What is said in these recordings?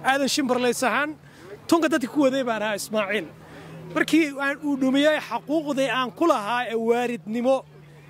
aadan shimbarlays ahaan tunka dadka ku waday baan ahaa ismaaciil markii aan uu dhumiyey xaquuqdii aan ku lahaa ee waaridnimo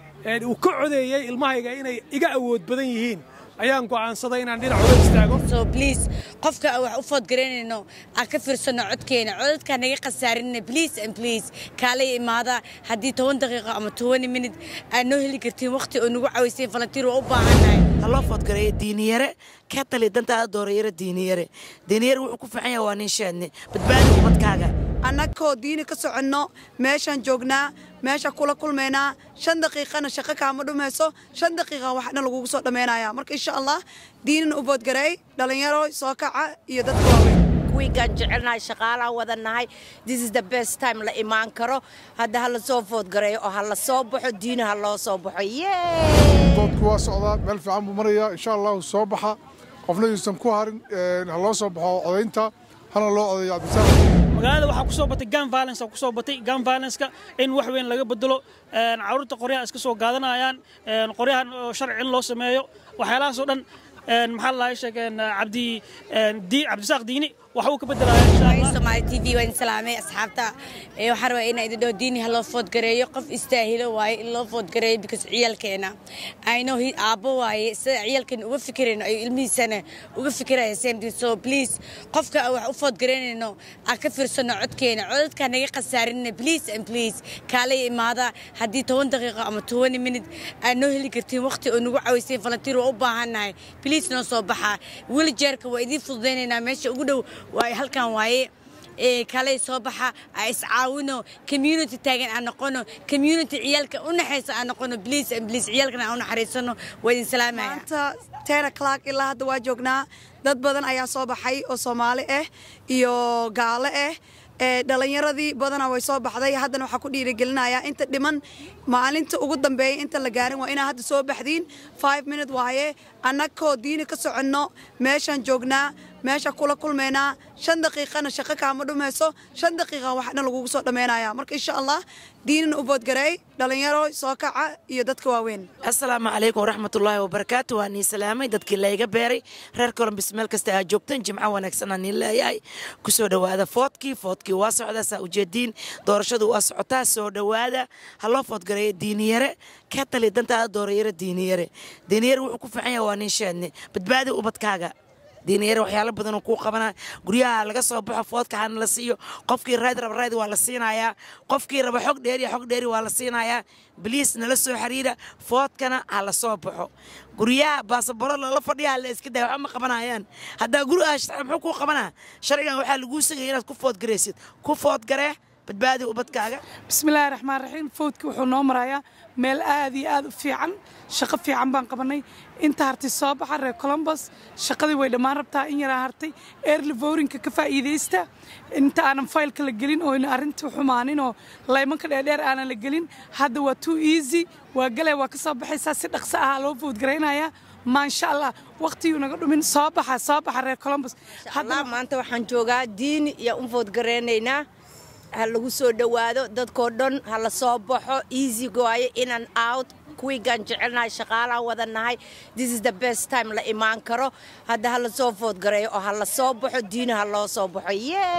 uu ka codeeyey ilmahayga inay iga awood badan yihiin ayaan go'aansaday inaan dhinac uga istaago so please qofka aan wax u foodgaraynayno aan ka fiirsano codkeena codadkaan naga khasaarinna please and please kaalay imaada haddii toban daqiiqo ama tobani minut aad noo heli kartiin waqti oo nagu cawayseen falantiir waa u baahannahay haloo foodgareeyo diiniyare ka tali dantaada doorayaro diiniyare diiniyare wuxuu ku fiican yahay waa nin sheedne badbaadi ubadkaaga annagoo diini ka soconno meeshaan joognaa meesha kula kulmaynaa shan daqiiqana shaqo kaama dhumayso shan daqiiqa waxna lagugu soo dhammaynaya marka insha allah diinina u boodgareey dhallinyaro soo kaca iyo dadka waaweyn wiigaan jecelnahay shaqaalaan wadannahay this is the best time la imaan karo hadda ha la soo foodgareeyo oo ha la soo baxo diina ha loo soo baxo doodku waa socdaa meel fiican buu marayaa insha allahu soo baxa qofna yuusan ku harin ha loo soo baxo codaynta hana loo codeeyo cabdisaaq magaalada waxaa ku soo batay gun violence ku soo batay gun violence-ka in wax weyn laga bedelo carruurta qoryaha iska soo gaadanayaan qoryahan oo sharci in loo sameeyo waxyaalahaas oo dhan maxaa la sheegeen cabdi cabdisaaq diini waxa uu ka bedelaya Somali TV waan salaamay asxaabta ee waxaan rabaa inaan idin dhaho diini ha loo foodgareeyo qof istaahilo waaye in loo foodgareeyo because ciyaalkeena I know he aabbo waaye sida ciyaalkeena uga fikirayno ay ilmihiisana uga fikiraya same thing so please qofka aan wax u foodgaraynayno aan ka fiirsano codkeena codadkaan naga khasaarinna please and please kaalay imaada haddii toban daqiiqo ama tobani minut aad noo heli kartiin waqti oo nagu cawayseen falantiir waa u baahannahay please noo soo baxa wheelchairka waa idiin fududaynaynaa meesha ugu dhow waaye halkan waaye kaley soo baxa aan iscaawino community taagan aan noqono community ciyaalka u naxaysa aan noqono please and please ciyaalkana aan u naxariisano waa idin salaamaya maanta ten o'clock ilaa hadda waa joognaa dad badan ayaa soo baxay oo soomaali ah iyo gaalo ah dhalinyaradii badana way soo baxday haddana waxaa ku dhiirigelinaya inta dhiman maalinta ugu dambeeya inta la gaarin waa inaa hadda soo baxdiin five minute waaye annagoo diini ka soconno meeshaan joognaa meesha kula kulmaynaa shan daqiiqana shaqo kaama dhumayso shan daqiiqa waxna lagugu soo dhammaynaya marka insha allah diinina u boodgareey dhalinyaro soo kaca iyo dadka waaweyn assalaamu calaykum waraxmatullaahi wabarakaatu waa nii salaamay dadkii layga beeray reer colombis meel kasta aad joogtaan jimco wanaagsan aan niin leeyahay ku soo dhowaada foodkii foodkii waa socdaa saa ujeediin doorashadu waa socotaa soo dhowaada ha loo foodgareeyo diiniyare ka tali dantaada doorayaro diiniyare diiniyare wuxuu ku fiican yahay waa nin sheedne badbaadi ubadkaaga diiniyare waxyaalo badanoo kuu qabana guryaha laga soo baxo foodka hana la siiyo qofkii raad raba raadi waa la siinayaa qofkii raba xog dheeri xog dheeri waa la siinayaa biliis nala soo xiriira foodkana ha la soo baxo guryaha baasaboro lala fadhiya la iska daya waxba ma qabanayaan haddaa guri ah sharci muxuu kuu qabanaa sharcigan waxaa laguu sagaya inaad ku foodgaraysid ku foodgaree badbaadi ubadkaaga bismillaahi raxmaan raxiim fowdka wuxuu noo marayaa meel aad iyo aad u fiican shaqo fiican baan qabannay inta hartay soo baxa reer colombos shaqadii way dhammaan rabtaa in yaraa hartay early vorinka ka faa'iidaysta inta aanan faylka la gelin oo arrinta xumaanin oo laymanka dheerdheer aanan la gelin hadda waa too easy waa galay waa ka soo baxaysaa si dhaqso ah loo foodgaraynayaa maasha allah waqtiguu naga dhumin soo baxa soo baxa reer colombos allah maanta waxaan joogaa diini iyo u foodgaraynaynaa ha lagu soo dhowaado dadkoo dhan ha la soo baxo easy waaye inan out kuwiigaan jecelnahay shaqaalaan wadannahay this is the best time la imaan karo hadda ha la soo foodgareeyo oo ha la soo baxo diina ha loo soo baxo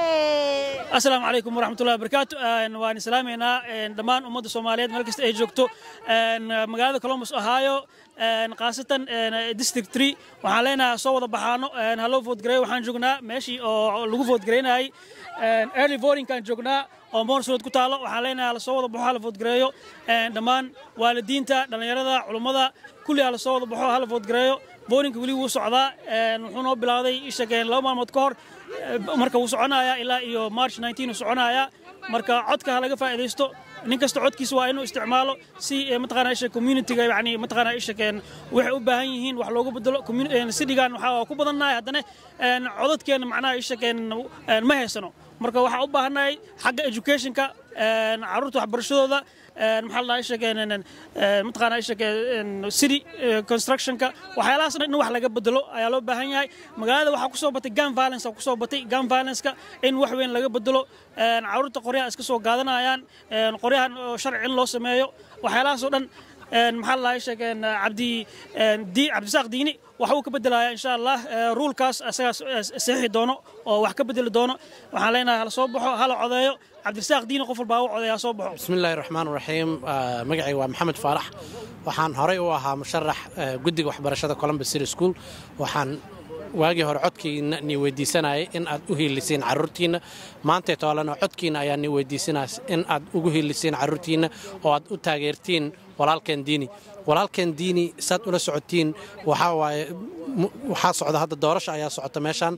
asalaamu calaykum waraxmatullahi wabarakaatu waan islaamaynaa dhammaan ummadda soomaaliyeed meel kasta ay joogto magaalada columbus ohio khaasatan district tree waxaan leenahay soo wada baxaano ha loo foodgareeyo waxaan joognaa meeshii oo lagu foodgareynayay early votingkaan joognaa oo moorsulood ku taalo waxaan leenahay lasoo wada baxo hala foodgareeyo dhammaan waalidiinta dhallinyarada culummada kulli ha lasoo wada baxo hala foodgareeyo boolinka weli wuu socdaa wuxuu noo bilowday ishageen laba maalmood ka hor marka wuu soconayaa ilaa iyo march 19 uu soconayaa marka codka ha laga faa'iidaysto nin kasta codkiisa waa inuu isticmaalo si mataqaanaa isha communityga yani mataqaanaa isha keen waxay u baahan yihiin wax loogu bedelo sidhigan waxaa ku badannahay haddana codadkeena macnaha isha keen ma haysano marka waxaa u baahannahay xagga educationka carruurta waxbarashadooda maxaa la sheegeen mataqaanaa sheegeen city constructionka waxyaalahaas dhan in wax laga bedelo ayaa loo baahan yahay magaalada waxaa kusoo batay gun violence ku soo batay gun violence-ka in wax weyn laga bedelo carruurta qoryaha iska soo gaadanayaan qoryahan oo sharci in loo sameeyo waxyaalahaas oo dhan maxaa la sheegeen cabdi cabdisaaq diini wax uu ka bedelaya insha allah ruulkaas asagaa saxiixi doono oo wax ka bedeli doono waxaan leenahay hala soo baxo hala codeeyo cabdirasaaq diini qof walbaa u codeeya soo baxo bismillahi raxmaan raxiim magacayga waa maxamed faarax waxaan horey u ahaa musharax guddiga waxbarashada columbus city school waxaan waagii hore codkiina ni weydiisanayay in aad u hiilisiin carruurtiinna maantay toolana codkiina ayaa ni weydiisanaya in aad ugu hiilisiin carruurtiinna oo aad u taageertiin walaalkeen diini walaalkeen diini saad ula socotiin waxaa waaye waxaa socda hadda doorasha ayaa socota meeshaan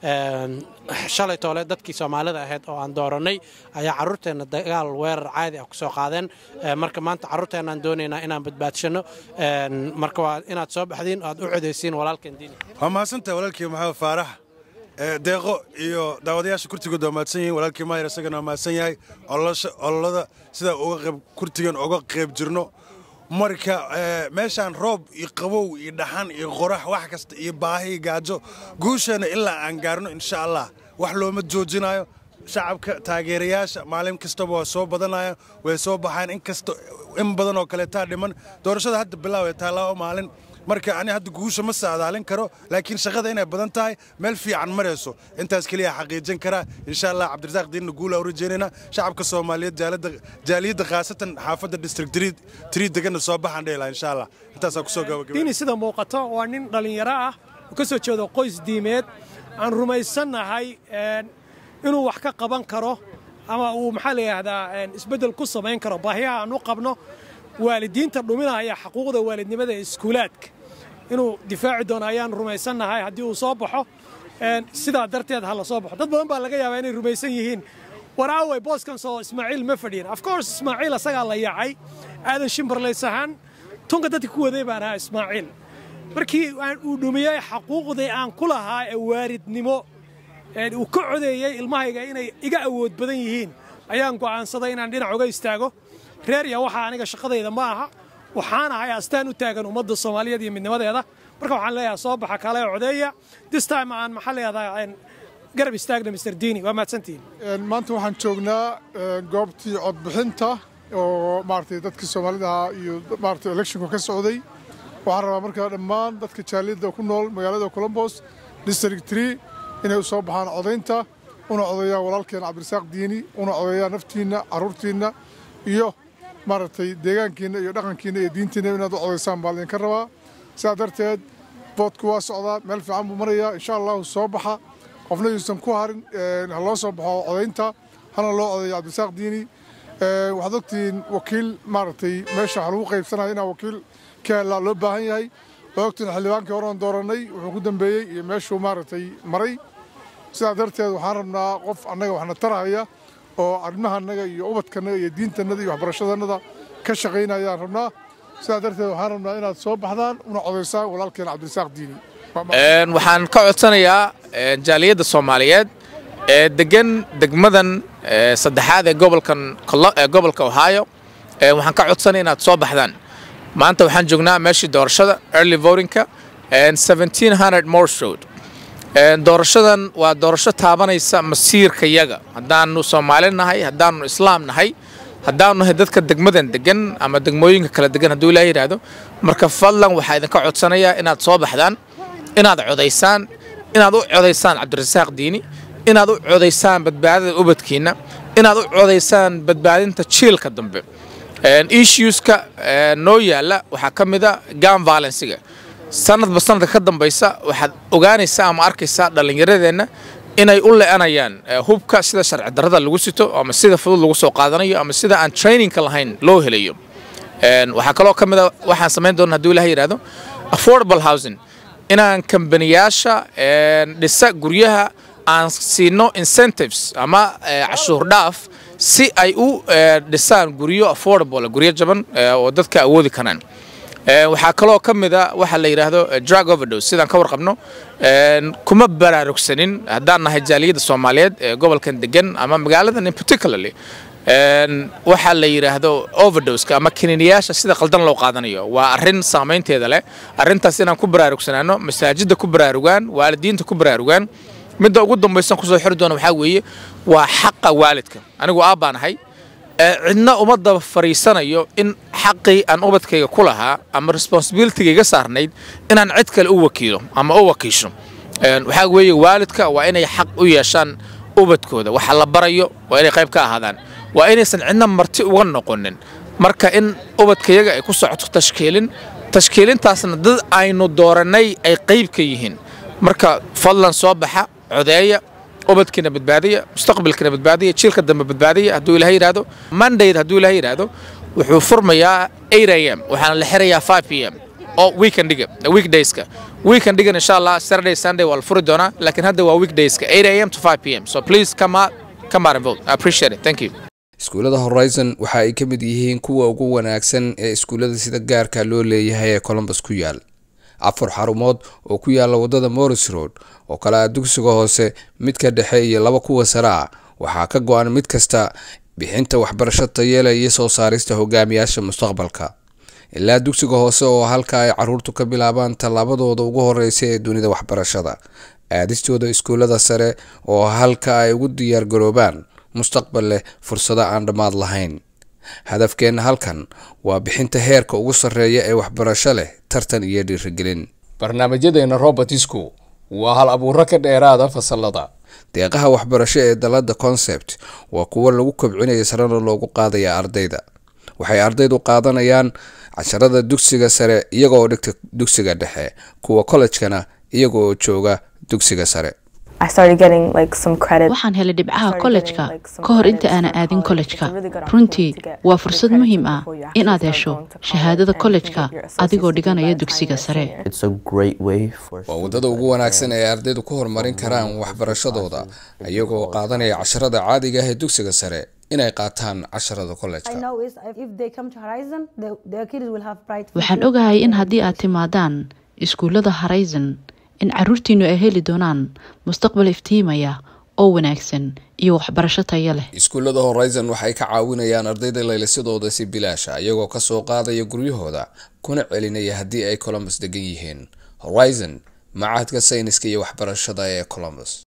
shalay toole dadkii soomaalida ahayd oo aan doorannay ayaa carruurteenna dagaal weerar caadi ah ku soo qaadeen marka maanta carruurteennaan doonaynaa inaan badbaadshano marka waa inaad soo baxdiin oo aad u codaysiin walaalkeen diini waa mahadsantahay walaalkii maxamed faarax deeqo iyo daawadayaasha kurtigood waa mahadsan yihiin walaalkii maayar isagana waa mahadsan yahay ololada sidaa uga qayb kurtigan uga qayb jirno marka meeshaan roob iyo qabow iyo dhaxan iyo qorax wax kasta iyo baahi iyo gaajo guusheena ilaa aan gaarno insha allah wax looma joojinayo shacabka taageerayaasha maalin kastaba waa soo badanaya way soo baxaan inkasta in badan oo kaleetaa dhiman doorashada hadda bilaaway taallaa maalin marka ani hadda guusha ma saadaalin karo laakiin shaqada inay badan tahay meel fiican marayso intaas keliya xaqiijin karaa insha allah cabdirasaaq diinna guula u rajeynayna shacabka soomaaliyeed jaaliyadda khaasatan xaafadda district trii degana soo baxaan dheela insha allah intaasaa kusoo gabagabay diini sida muuqato waa nin dhallinyaro ah oo ka soo jeedo qoys diimeed aan rumaysannahay inuu wax ka qaban karo ama uu maxaa la yidhaahdaa isbeddel ku samayn karo baahiyaha aan u qabno waalidiinta dhuminaya xaquuqda waalidnimada ee iskuulaadka inuu difaaci doono ayaan rumaysannahay haddii uu soo baxo sidaa darteed ha la soo baxo dad badan baa laga yaabaa inay rumaysan yihiin war aaway booskan soo ismaaciil ma fadhiyin of course ismaaciil asagaa la yaacay aadan shimbarlays ahaan tunka dadka ku waday baan ahaa ismaaciil markii uu dhumiyey xaquuqdii aan ku lahaa ee waalidnimo uu ka codeeyey ilmahayga inay iga awood badan yihiin ayaan go'aansaday inaan dhinac uga istaago reer ya waxaa aniga shaqadayda ma aha waxaan ahay astaan u taagan ummadda soomaaliyeed iyo midnimadeeda marka waxaan leeyahay soo baxa kale codeeya this time aan maxaa leedahay garab istaagna mr diini waa mahadsantihiin maanta waxaan joognaa goobtii codbixinta oo maaragtay dadkii soomaalida ahaa iyo maaragtay electionka ka socday waxaan rabaa markaa dhammaan dadka jaaliyadda ku nool magaalada colombos district tree inay u soo baxaan codaynta una codeeyaan walaalkeen cabdirasaaq diini una codeeyaan naftiinna carruurtiinna iyo maaragtay deegaankiinna iyo dhaqankiinna iyo diintiinna inaad u codaysaan baa idinka rabaa sidaa darteed boodku waa socdaa meel fiican buu marayaa insha allahu soo baxa qofna yuusan ku harin ha loo soo baxo codaynta hana loo codeeyo cabdirasaaq diini waxaad ogtihiin wakiil maaragtay meesha waxa lagu qaybsanaya inaa wakiil ka helaa loo baahan yahay waa ogtihiin xildhibaankii horean doorannay wuxuu ku dambeeyey iyo meeshuu maaragtay maray sidaa darteed waxaan rabnaa qof annaga waxna tarahaya oo arrimahaannaga iyo ubadkannaga iyo diintannada iyo waxbarashadannada ka shaqaynayaan rabnaa sidaa darteed waxaan rabnaa inaad soo baxdaan una codaysaan walaalkeen cabdirasaaq diini waxaan ka codsanayaa jaaliyadda soomaaliyeed ee degan degmadan saddexaad ee gobolkan gobolka ohio waxaan ka codsanaya inaad soo baxdaan maanta waxaan joognaa meeshii doorashada early votingka morse road doorashadan waa doorasho taabanaysa masiirka yaga haddaanu soomaali nahay haddaanu islaam nahay haddaanu nahay dadka degmadan degan ama degmooyinka kala degan hadduu ilaa yidhaahdo marka fadlan waxaa idinka codsanayaa inaad soo baxdaan inaad codaysaan inaad u codaysaan cabdirasaaq diini inaad u codaysaan badbaadada ubadkiinna inaad u codaysaan badbaadinta jiilka dambe issueska noo yaalla waxaa ka mid a gam violenciga sanadba sanadka ka dambaysa waxaad ogaanaysaa ama arkaysaa dhallinyaradeenna inay u le'anayaan hubka sida sharci darrada lagu sito ama sida fudud lagu soo qaadanayo ama sida aan trainingka lahayn loo helayo waxaa kaloo ka mid a waxaan samayn doona hadduu ilaah yidhahdo affordable housing inaan kambaniyaasha dhisa guryaha aan siino incentives ama cashuur dhaaf si ay u dhisaan guryo affordable guryo jaban oo dadka awoodi karaan waxaa kaloo ka mid a waxa la yidhaahdo drug overdose sidaan ka warqabno kuma baraarugsanin haddaan nahay jaaliyadda soomaaliyeed ee gobolkan degan ama magaaladan in particularly waxaa la yidhaahdo overdoska ama kiniiniyaasha sida qaldan loo qaadanayo waa arrin saamaynteeda leh arrintaas inaan ku baraarugsanaano masaajidda ku baraarugaan waalidiinta ku baraarugaan midda ugu dambaysan kusoo xiri doona waxaa weeye waa xaqa waalidka anigu aabbaan ahay cidna uma daba fariisanayo in xaqii aan ubadkayga ku lahaa ama responsibilityga iga saarnayd inaan cid kale u wakiilo ama u wakiisho waxaa weeye waalidka waa inay xaq u yeeshaan ubadkooda waxa la barayo waa inay qayb ka ahaadaan waa inaysan cidna marti uga noqonin marka in ubadkayaga ay ku socoto tashkiilin tashkiilintaasna dad aynu doorannay ay qayb ka yihiin marka fadlan soo baxa codeeya ubadkiina badbaadiya mustaqbalkiina badbaadiya jiilka dambe badbaadiya hadduu ilaha yidhaahdo mondayd hadduu ilaha yidhaahdo wuxuu furmayaa 8 am waxaana la xirayaa 5 p m oo weekendiga weekdayska weekendigan insha allah saturday sunday waa la furi doonaa laakiin hadda waa weekdayska 8 am to 5 p m so please come out come out and vote i appreciate it thank you iskuullada horizon waxa ay ka mid yihiin kuwa ugu wanaagsan ee iskuullada sida gaarka loo leeyahay ee colombus ku yaal afar xarumood oo ku yaala wadada morris road oo kale ah dugsiga hoose midka dhexe iyo laba kuwa sare ah waxaa ka go-an mid kasta bixinta waxbarasho tayeela iyo soo saarista hogaamiyaasha mustaqbalka ilaa dugsiga hoose oo halka ay caruurtu ka bilaabaan tallaabadooda ugu horeysa ee dunida waxbarashada aadistooda iskuullada sare oo halka ay ugu diyaargaroobaan mustaqbal leh fursado aan dhammaad lahayn hadafkeenna halkan waa bixinta heerka ugu sarreeya ee waxbarasho leh tartan iyo dhiirigelin barnaamijyadeena robertisku waa hal abuuro ka dheeraada fasalada deeqaha waxbarasho ee dalada concept waa kuwo lagu kobcinaya sarena loogu qaadaya ardayda waxay ardaydu qaadanayaan casharada dugsiga sare iyagoo dhigta dugsiga dhexe kuwa kollejkana iyaga oo jooga dugsiga sare waxaan helay dhibcaha kollejka ka hor inta aanan aadin kollejka runtii waa fursad muhiim ah inaad hesho shahaadada kollejka adigoo dhiganaya dugsiga sare waa waddada ugu wanaagsan ee ardaydu ku horumarin karaan waxbarashadooda iyagoo qaadanaya casharada caadiga ah ee dugsiga sare inay qaataan casharada kollejka waxaan ogahay in haddii aad timaadaan iskuullada horizon in caruurtiinnu ay heli doonaan mustaqbal iftiimaya oo wanaagsan iyo waxbarasho taya leh iskuullada horizon waxay ka caawinayaan ardayda laylisadooda si bilaasha iyagoo kasoo qaadaya guryahooda kuna celinaya haddii ay colombus degan yihiin horizon macahadka sayniska iyo waxbarashada ee colombus